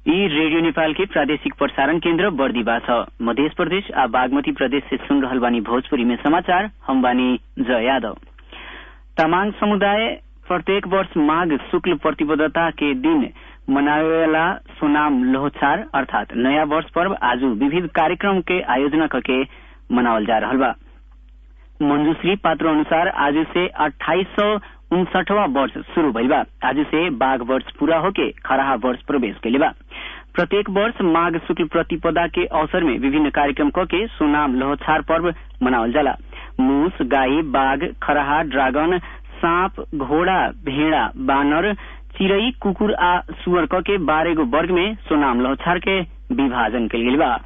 यी रेडियो नेपाल के प्रादेशिक प्रसारण केन्द्र बर्दिवा छ मध्य प्रदेश आ बागमती प्रदेश से सुन रहल बानी भोजपुरी में समाचार हम बानी जय यादव तमांग समुदाय प्रत्येक वर्ष माघ शुक्ल प्रतिबद्धता के दिन मनावेला सोनाम लोहछार अर्थात नया वर्ष पर्व आज विविध कार्यक्रम के आयोजना करके मनावल जा रहा बा मंजूश्री पात्र अनुसार आज से अट्ठाईस सौ उनसठवा वर्ष शुरू भइल बा आज से बाघ वर्ष पूरा होके खराहा वर्ष प्रवेश कैले बा प्रत्येक वर्ष माघ शुक्ल प्रतिपदा के अवसर में विभिन्न कार्यक्रम करके सोनाम लोहछार पर्व मनावल जाला मूस गाई बाघ खराहा ड्रागन सांप घोड़ा भेड़ा बानर चिड़ई कुकुर आ सुअर क के बारह गो वर्ग में सोनाम लोहछार के विभाजन कल गेल बा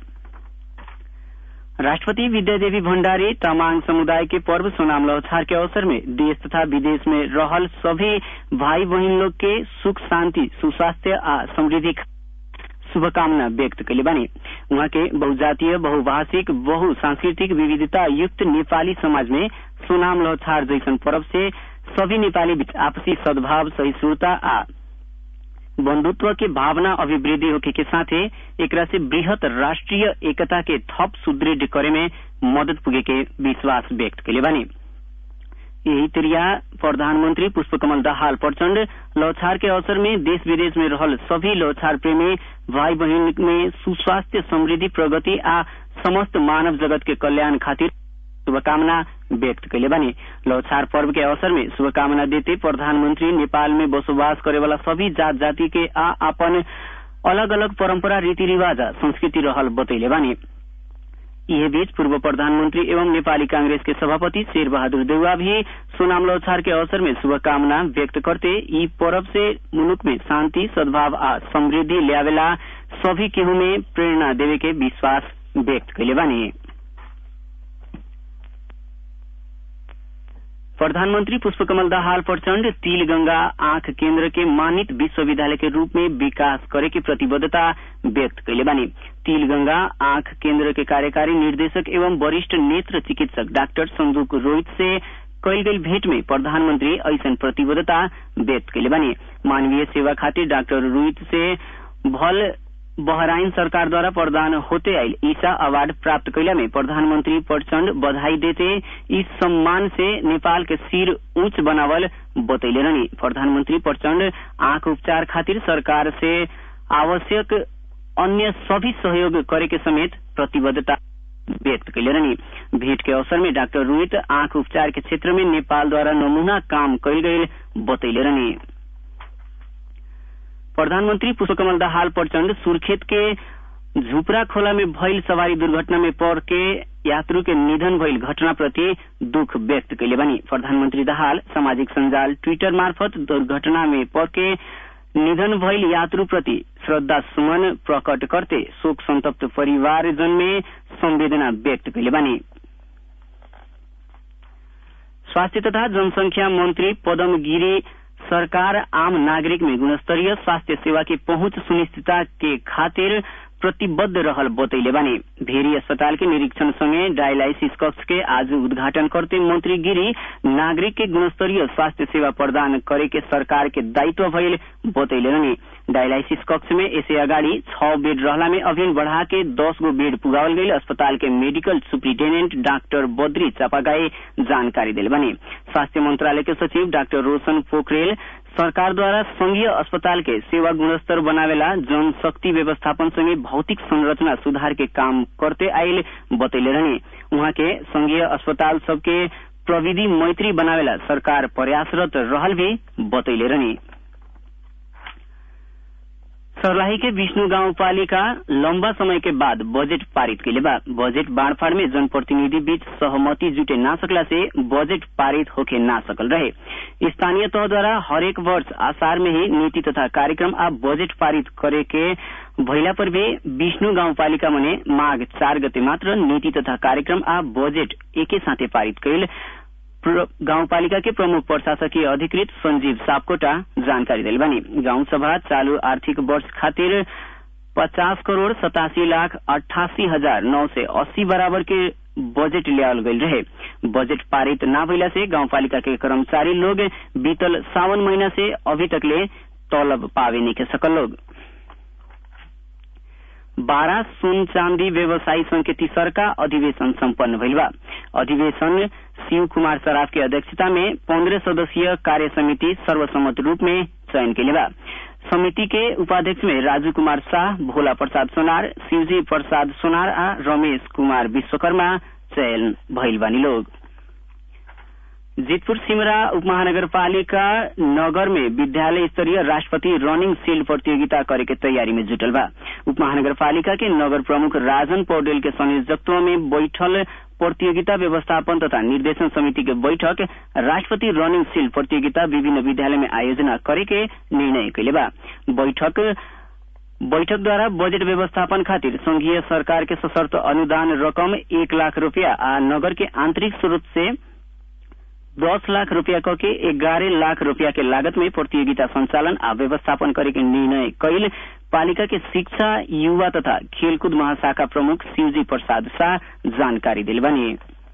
राष्ट्रपति विद्यादेवी भण्डारी तमांग समुदाय के पर्व सोनाम लोहछार के अवसर में देश तथा विदेश में रहल सभी भाई बहन लोग के सुख शांति सुस्वास्थ्य आ समृद्धि शुभकामना व्यक्त कैले बानी उहाँ के बहुजातीय बहुभाषिक बहु सांस्कृतिक विविधता युक्त नेपाली समाज में सोनाम लोहछार जैसन पर्व से सभी नेपाली बीच आपसी सद्भाव सहिष्णुता आ बंधुत्व के भावना अभिवृद्धि होके के साथे एकरा से बृहत राष्ट्रीय एकता के थप सुदृढ़ करे में मदद पुगे के विश्वास व्यक्त कैले बानी यही तरिया प्रधानमंत्री पुष्पकमल दाहाल प्रचण्ड लौछार के अवसर में देश विदेश में रहल सभी लौछार प्रेमी भाई बहन में सुस्वास्थ्य समृद्धि प्रगति आ समस्त मानव जगत के कल्याण खातिर शुभकामना व्यक्त कैले बानी लौछार पर्व के अवसर में शुभकामना देते प्रधानमंत्री नेपाल में बसोबास करे वाला सभी जात जाति के आ अपन अलग अलग परंपरा रीति रिवाज संस्कृति रहल बतैले बानी यह बीच पूर्व प्रधानमंत्री एवं नेपाली कांग्रेस के सभापति शेर बहादुर देउवा भी सोनाम लौछार के अवसर में शुभकामना व्यक्त करते ई पर्व से मुलुक में शांति सद्भाव आ समृद्धि ल्यावेला सभी केहू में प्रेरणा देवे के विश्वास व्यक्त कैले बानी प्रधानमंत्री पुष्पकमल दाहाल प्रचण्ड तिल गंगा आंख केन्द्र के मानित विश्वविद्यालय के रूप में विकास करे की प्रतिबद्धता व्यक्त कैले बानी तिल गंगा आंख केन्द्र के कार्यकारी निर्देशक एवं वरिष्ठ नेत्र चिकित्सक डाक्टर संदूक रोहित से कैल गई भेंट में प्रधानमंत्री ऐसन प्रतिबद्धता व्यक्त कैले बानी मानवीय सेवा खातिर डाक्टर रोहित से भल बहराइन सरकार द्वारा प्रदान होते आयल ईसा अवार्ड प्राप्त कैला में प्रधानमंत्री प्रचण्ड बधाई देते इस सम्मान से नेपाल के सिर ऊंच बनावल बतैले रहनी प्रधानमंत्री प्रचण्ड आंख उपचार खातिर सरकार से आवश्यक अन्य सभी सहयोग करे के समेत प्रतिबद्धता व्यक्त कैले रहनी भेंट के अवसर में डाक्टर रोहित आंख उपचार के क्षेत्र में नेपाल द्वारा नमूना काम कैल गये बतैले रहनी प्रधानमंत्री पुष्पकमल दाहाल प्रचण्ड सुर्खेत के झुपरा खोला में भइल सवारी दुर्घटना में पड़ के यात्रु के निधन भइल घटना प्रति दुख व्यक्त कैले बानी प्रधानमंत्री दाहाल सामाजिक संजाल ट्विटर मार्फत दुर्घटना में पड़ के निधन भइल यात्रु प्रति श्रद्धा सुमन प्रकट करते शोक संतप्त परिवारजन में संवेदना व्यक्त कैले बानी स्वास्थ्य तथा जनसंख्या मंत्री पदम गिरी सरकार आम नागरिक में गुणस्तरीय स्वास्थ्य सेवा की पहुंच सुनिश्चितता के खातिर प्रतिबद्ध रहल बतैले बानी भेरी अस्पताल के निरीक्षण संगे डायलाइसिस कक्ष के आज उद्घाटन करते मंत्री गिरी नागरिक के गुणस्तरीय स्वास्थ्य सेवा प्रदान करे के सरकार के दायित्व भइल बतैले रहनी डायलाइसिस कक्ष में ऐसे अगाडि छ बेड रहला में अभियान बढ़ा के दस गो बेड पुगावल गई अस्पताल के medical superintendent doctor Badri Chapagai जानकारी दिल बने स्वास्थ्य मंत्रालय के सचिव डाक्टर रोशन पोखरेल सरकार द्वारा संघीय अस्पताल के सेवा गुणस्तर बनावेला जनशक्ति व्यवस्थापन संगे भौतिक संरचना सुधार के काम करते आयल बतैले रहने उहाँ के संघीय अस्पताल सबके प्रविधि मैत्री बनावेला सरकार प्रयासरत रहल भी बतैले रहने सर्लाही के विष्णु गाउँपालिका लम्बा समय के बाद बजेट पारित कैले बा बजेट बाँड़फाड़ में जनप्रतिनिधि बीच सहमति जुटे ना सकला से बजेट पारित होके ना सकल रहे स्थानीय तह द्वारा हरेक वर्ष आषाढ़ में ही नीति तथा कार्यक्रम आ बजेट पारित करे के भइला पर भी विष्णु गाउँपालिका मने माघ चार गते मात्र नीति तथा कार्यक्रम आ बजेट एके साथे पारित कैल गाउँपालिका के प्रमुख प्रशासकीय अधिकृत संजीव सापकोटा जानकारी दिल बानी गाउँ सभा चालू आर्थिक वर्ष खातिर पचास करोड़ सतासी लाख अठासी हजार नौ सय अस्सी बराबर के बजेट ल्यावल गई रहे बजेट पारित न भइला से गाउँपालिका के कर्मचारी लोग बीतल सावन महीना से अभी तकले तलब पावे नहीं सकल लोग बारह सुन चांदी व्यवसायी संघ के तीसरका अधिवेशन सम्पन्न भइल बा अधिवेशन शिव कुमार सराफ के अध्यक्षता में पंद्रह सदस्यीय कार्य समिति सर्वसम्मत रूप में चयन के बा समिति के उपाध्यक्ष में राजू कुमार शाह भोला प्रसाद सोनार शिवजी प्रसाद सोनार आ रमेश कुमार विश्वकर्मा चयन भइल बानी लोग जितपुर सिमरा उपमहानगरपालिका नगर में विद्यालय स्तरीय राष्ट्रपति रनिंग शील्ड प्रतियोगिता करे के तैयारी में जुटल बा उपमहानगरपालिका के नगर प्रमुख राजन पौडेल के संयोजकत्व में बैठल प्रतियोगिता व्यवस्थापन तथा निर्देशन समिति के बैठक राष्ट्रपति रनिंग शील्ड प्रतियोगिता विभिन्न विद्यालय में आयोजना करे के निर्णय कैले बा बैठक बैठक द्वारा बजट व्यवस्थापन खातिर संघीय सरकार के सशर्त अनुदान रकम एक लाख रूपया आ नगर के आंतरिक स्रोत से दस लाख रूपया क के ग्यारह लाख रूपया के लागत में प्रतियोगिता संचालन आ व्यवस्थापन करे के निर्णय कैल पालिका के शिक्षा युवा तथा खेलकूद महाशाखा प्रमुख शिवजी प्रसाद शाह जानकारी दिल बनी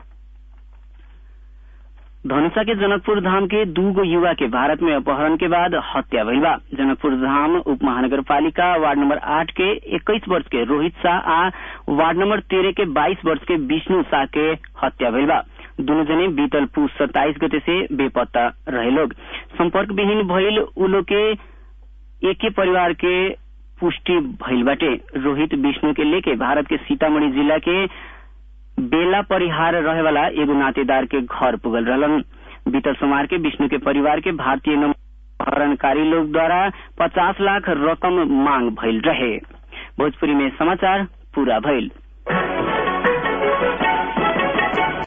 धनुषा के जनकपुर धाम के दूगो युवा के भारत में अपहरण के बाद हत्या भइल बा जनकपुर धाम उप महानगर पालिका वार्ड नंबर आठ के इक्कीस वर्ष के रोहित शाह आ वार्ड नंबर तेरह के बाईस वर्ष के विष्णु शाह के हत्या भइल बा दोनों जने बीतल पुष सत्ताईस गते से बेपत्ता रहे लोग संपर्क विहीन भइल उ लोग के एक ही परिवार के पुष्टि भइल बाटे रोहित विष्णु के लेके भारत के सीतामढ़ी जिला के बेला परिहार रहे वाला एगो नातेदार के घर पुगल रहलन बीतल सोमवार के विष्णु के परिवार के भारतीय अपहरणकारी लोग द्वारा पचास लाख रकम मांग भइल रहे भोजपुरी में समाचार पूरा भइल